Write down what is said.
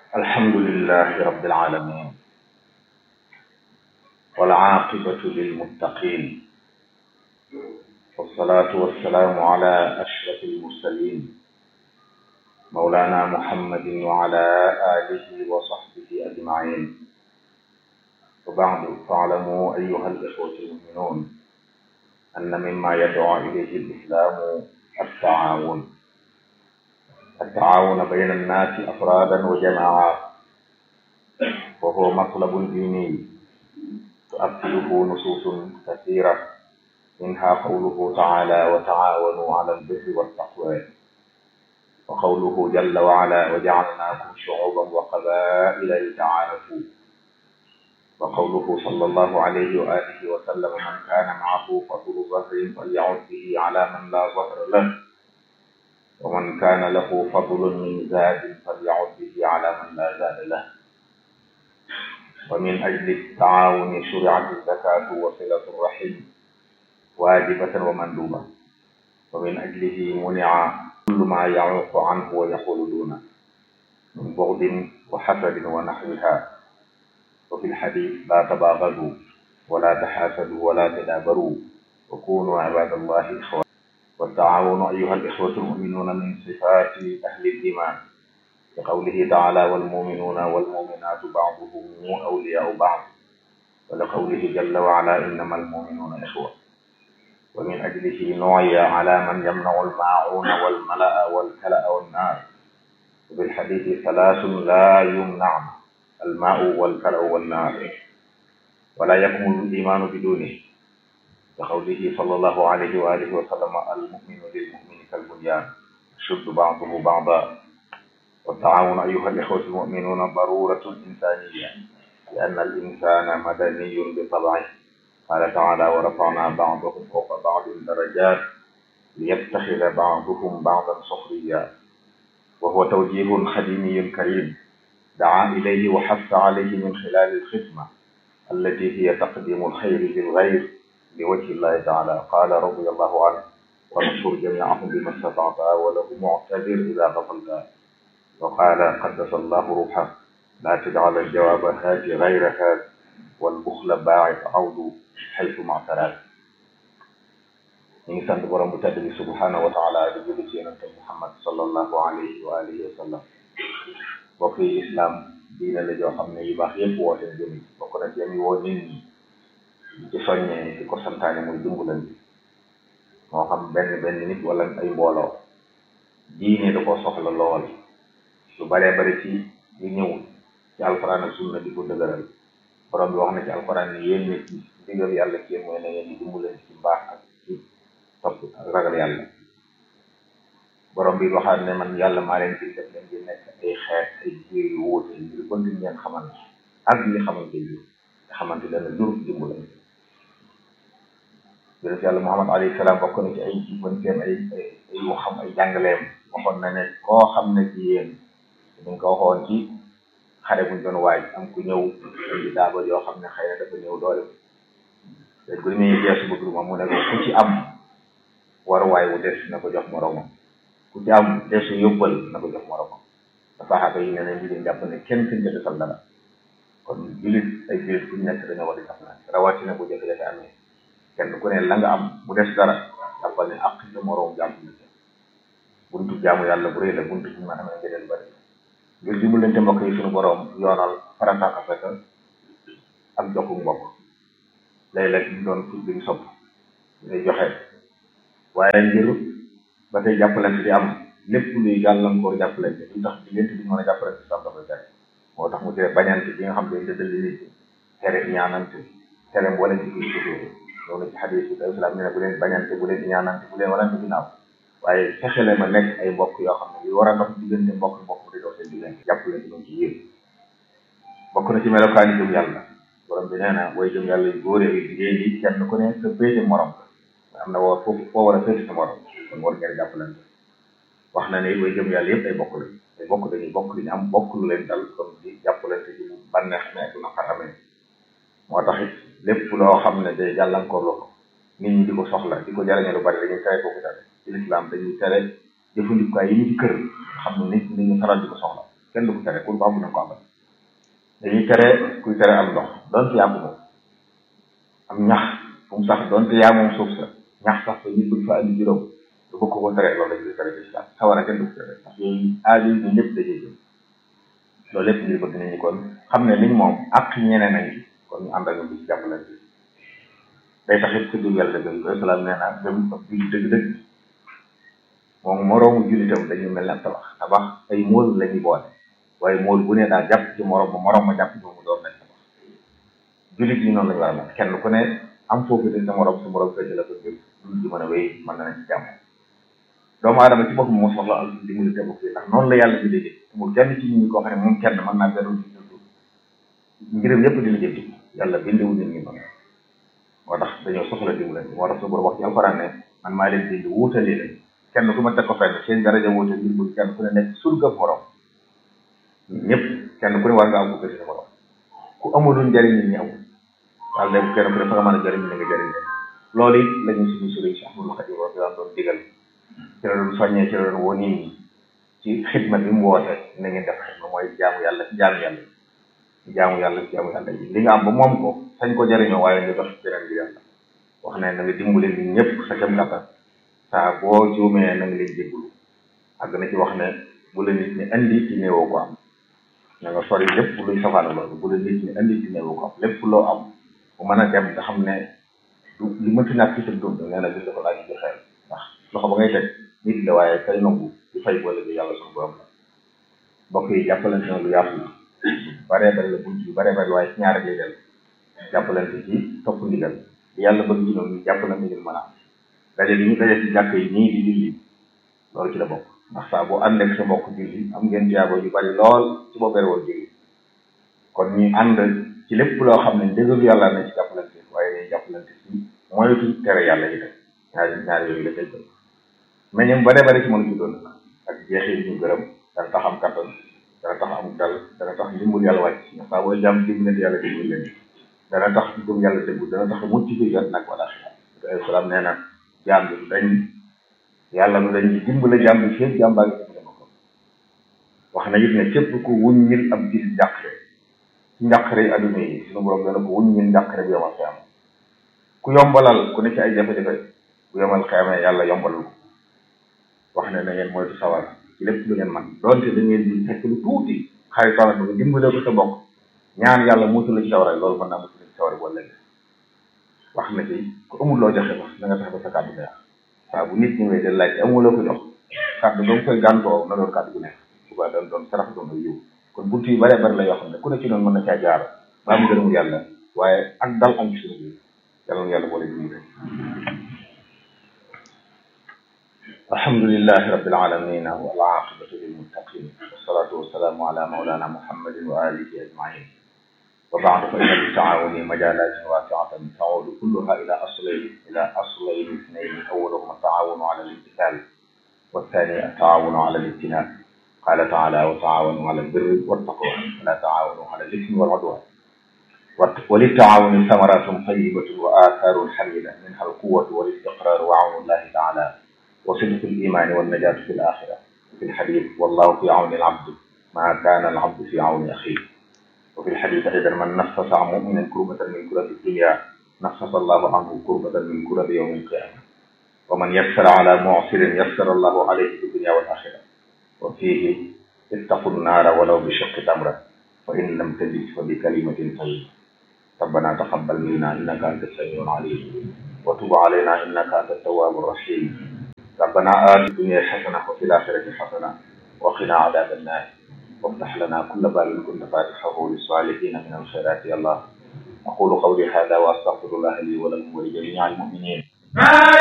الحمد لله رب العالمين والعاقبة للمتقين والصلاة والسلام على أشرف المرسلين مولانا محمد وعلى آله وصحبه أجمعين وبعد فاعلموا أيها الإخوة المؤمنون أن مما يدعو إليه الإسلام التعاون التعاون بين الناس أفرادا وجماعات وهو مطلب ديني تؤكده نصوص كثيرة منها قوله تعالى وتعاونوا على البر والتقوى وقوله جل وعلا وجعلناكم شعوبا وقبائل لتعارفوا وقوله صلى الله عليه وآله وسلم من كان معه فضل ظهر فليعد به على من لا ظهر له ومن كان له فضل من زاد فليعد به على من لا زاد له ومن أجل التعاون شرعت الزكاة وصلة الرحم واجبة ومندوبة ومن أجله منع كل ما يعوق عنه ويحول دونه من بغض وحسد ونحوها وفي الحديث لا تباغضوا ولا تحاسدوا ولا تدابروا وكونوا عباد الله إخوة والتعاون أيها الإخوة المؤمنون من صفات أهل الإيمان لقوله تعالى والمؤمنون والمؤمنات بعضهم أولياء بعض ولقوله جل وعلا إنما المؤمنون إخوة ومن أجله نعي على من يمنع الماعون والملأ والكلأ والنار وفي الحديث ثلاث لا يمنع الماء والكلأ والنار ولا يكمل الإيمان بدونه كقوله صلى الله عليه وآله وسلم المؤمن للمؤمن كالبنيان يشد بعضه بعضا والتعاون أيها الإخوة المؤمنون ضرورة إنسانية لأن الإنسان مدني بطبعه قال تعالى ورفعنا بعضهم فوق بعض درجات ليتخذ بعضهم بعضا سخريا وهو توجيه خديمي كريم دعا إليه وحث عليه من خلال الخدمة التي هي تقديم الخير للغير لوجه الله تعالى قال رضي الله عنه ونصر جميعهم بما استطعت وله معتذر إذا غفلت وقال قدس الله روحه لا تجعل الجواب هات غير هات والبخل باعث عود حيث ما اعتراك ñu ngi sant borom bu tedd bi subhanahu wa taala di julli ci yonente muhammad sallallahu alayhi wa alihi wa sallam bokk yi islam diine la joo xam ne yu baax yépp woote jëmi bokk na ci yami woo nit ñi di ci soññee di ko santaane muy dimbalante moo xam benn benn nit wala ay mbooloo diine da ko soxla lool lu baree bari ci yu ñëw ci alquran ak sunna di ko dëgëral borom bi wax na ci alquran ne yéen nit ñi digal yàlla ci yéen mooy na ngeen di dimbalante ci mbaax ak ci topp ak ragal yàlla borom bi waxaat ne man yàlla maa leen di def leen di nekk ay xeet ay jiir yu wuute ngir bëgg ngeen xamante ak li xamante bi nga xamante dana jur dimbalante yonent yàlla Muhammad alayhi salaam bokk na ci ay jubbanteem ay ay waxam ay jàngaleem waxoon na ne koo xam ne ci yéen ñu ngi ko waxoon ci xare buñ doon waaj am ku ñëw di daaba yoo xam ne xëy na dafa ñëw doole léegi bu ñuy geesu bëgg moom mu ne ko ku ci am waruwaay wu des na ko jox moromam ku ci am desu yóbbal na ko jox moromam saxaaba yi ne ne ñu jàpp ne kenn suñ jënd sal dara kon julit ay julit fu ñu nekk dañoo war a jàppalante rawatina bu jafe-jafe amee kenn ku ne la nga am bu des dara jàppal ne ak sa moroom jàmm na buntu jaamu yàlla bu rëy la buntu bi ma amee ngëneel bari ngir dimbalante mbokk yi suñu boroom yoonal farata afeka ak jokku mbokk léeg-léeg ñu doon tudd ñu sopp ñu joxe waaye ngir ba tey jàppalante di am lépp luy gàllankoor jàppalante lu tax diggante bi ñu mën a jàppalante sam dafay tere moo tax mu tere bañante bi nga xam ne dëddali nit ñi tere ñaanante tere mboolem ci kii suufee loolu ci xadis bi alayhi salaam ne ne bu leen bañante bu leen ñaanante bu leen walante ginnaaw waaye fexe leen ma nekk ay mbokk yoo xam ne yu war a dox diggante mbokk mbokk di dox seen diggante jàppale ci ci yéen bokk na ci melokaani jëm yàlla borom bi nee na booy jëm yàlla yu góor yi jigéen yi kenn ku ne sa féete morom am na woo foofu foo war a féete sa morom kon war ngeen jàppalante wax na ne booy jëm yàlla yëpp ay bokk lañ ay bokk dañuy bokk li ñu am bokk lu leen dal kon di jàppalante ci bànneex ne ak naqar amee moo tax it lépp loo xam ne day gàllankoor la ko nit ñi di ko soxla di ko jariñe lu bari dañuy tere kooku tere ci lislaam dañuy tere jëfandikukaay yi ñu ci kër xam ne nit nit ñu faral di ko soxla kenn du ko tere ku ko am na ko amal dañuy tere kuy tere am ndox doonte yaa ko moom am ñax fu mu sax doonte yaa moom suuf sa ñax sax fa ñu bëgg fa andi juróom du bëgg ko tere loolu lañ koy tere ci islam sawara kenn du ko tere ndax yooyu aada yi ñu ñëpp dajee jëm loolu lépp ngir bëgg nañu kon xam ne liñ moom ak ñeneen nañ kon ñu ànd ak ñu ci jàppalante day tax it tudd yàlla dëgg yooyu salaam nee naa gëm ab julli dëgg-dëgg moom moroomu jullitam dañu mel ne tabax tabax ay mool la ñuy boole waaye mool bu ne daa jàpp ci morom ma morom ma jàpp ci mu doon nañ tabax jullit yi noonu lañu war a mel kenn ku ne am foofu de sa morom sa morom fekk la ko ngir dul ji mën a wéy mën na nañ ci jàmm doomu aadama ci boppam moo soxla al dimbali te bokk ndax noonu la yàlla bi déggee amul kenn ci nit ñi koo xam ne moom kenn mën naa beru ci dund mbiram yëpp di lijjanti yàlla bindewu nit ñi noonu moo tax dañoo soxla dimbali moo tax su borom wax ci alxuraan ne man maa leen bind wuutalee leen kenn ku ma teg ko fenn seen daraja wuute ngir bëgg kenn ku ne nekk surga morom ñëpp kenn ku ne war nga am ko gëstu morom ku amulul njëriñ nit ñi amul daal de kenn ku ne fa nga mën a jëriñ ni nga jëriñ leen loolu it la ñu suñu sëriñ Cheikh Ahmadou Khadim radiyallahu doon digal ci la doon soññee ci la doon woo nit ñi ci xidma bi mu woote na ngeen def xidma mooy jaamu yàlla ci jaamu yàlla ci jaamu yàlla ci jaamu yàlla li nga am ba moom ko sañ ko jëriñoo waaye nga dox beneen bi yàlla wax ne na nga dimbali nit ñëpp sa kem kattan saa boo juumee na nga leen jéggalu àgg na ci wax ne bu la nit ñi andi ci néewoo ko am na nga sori lépp luy safaana loolu bu la nit ñi andi ci néewoo ko am lépp loo am bu mën a dem nga xam ne du li mënti ñàkk ci sa dund nee na bis dafa laaj ci xel ndax loxo ba ngay teg nit la waaye kay nangu di fay wala bi yàlla suñu borom la mbokk yi jàppalante na lu yaatu baree bari la bunt yu baree bari waaye ci ñaar lay del jàppalante ci topp ndigal yàlla bëgg ci noonu ñu jàppalante ngir mën a am daje bi ñu daje ci jàkk yi nii di julli loolu ci la bokk ndax saa boo ànd ak sa mbokk julli am ngeen tiyaabo yu bari lool ci boo bere woon julli kon ñu ànd ci lépp loo xam ne ndégalu yàlla na ci jàppalante waaye dañuy jàppalante ci moytu tere yàlla yi tam ñaari ñaari yooyu la koy jël mais ñoom bare bare ci mën a juddoon ak jeexi ñu gërëm dana tax am kattan dana tax am dal dana tax ndimbal yàlla wàcc ndax saa booy jàmm dimbalante yàlla dimbal leen dana tax gëm yàlla déggu dana tax mucc fi jot nag wala xel salaam nee na jaam bi dañ yàlla du dañ dimbale jaam bi fépp jaam baa ngi dimbale ma ko wax na it ne képp ku wuññil ab gis njàqare ci njàqare yi adduna yi suñu borom dana ko wuññil njàqare bi yomal xiyam ku yombalal ku ne ci ay jafe-jafe bu yomal xiyamee yàlla yombalal ko wax ne na ngeen moytu sawar ci lépp lu ngeen man doonte da ngeen di fekk lu tuuti xaritoona bi nga dimbale ko sa bokk ñaan yàlla mutu la ci sawara loolu mën naa mutu la ci sawara wala wax na ci ku amul loo joxe wax na nga tax ba sa kàddu neex waaw bu nit ñëwee de laaj amuloo ko jox kàddu ba mu koy gàntoo na doon kàddu gu neex suba doon doon sarax doon ay yiw kon buntu yu bare bari la yoo xam ne ku ne ci noonu mën na caa jaar ba am gërëmu yàlla waaye ak dal am ci suñu biir yàlla na yàlla boole jiwu rek alhamdulillahi rabbil alamin wal aqibatu lil muttaqin wassalatu wassalamu ala mawlana muhammadin wa alihi ajmain وبعد فإن للتعاون مجالات واسعة تعود كلها إلى أصلين إلى أصلين اثنين أولهما التعاون على الامتثال والثاني التعاون على الاجتناب قال تعالى وتعاونوا على البر والتقوى ولا تعاونوا على الإثم والعدوان وللتعاون ثمرات طيبة وآثار حميدة منها القوة والاستقرار وعون الله تعالى وصدق الإيمان والنجاة في الآخرة في الحديث والله في عون العبد ما كان العبد في عون أخيه وفي الحديث أيضا من نفس عن مؤمن كربة من كرب الدنيا نفس الله عنه كربة من كرب يوم القيامة ومن يسر على معسر يسر الله عليه في الدنيا والآخرة وفيه اتقوا النار ولو بشق تمرة وإن لم تجد فبكلمة طيبة ربنا تقبل منا إنك أنت السميع العليم وتب علينا إنك أنت التواب الرحيم ربنا آت الدنيا حسنة وفي الآخرة حسنة وقنا عذاب النار وافتح لنا كل باب كنت فاتحه للصالحين من الخيرات يا الله أقول قولي هذا وأستغفر الله لي ولكم ولجميع المؤمنين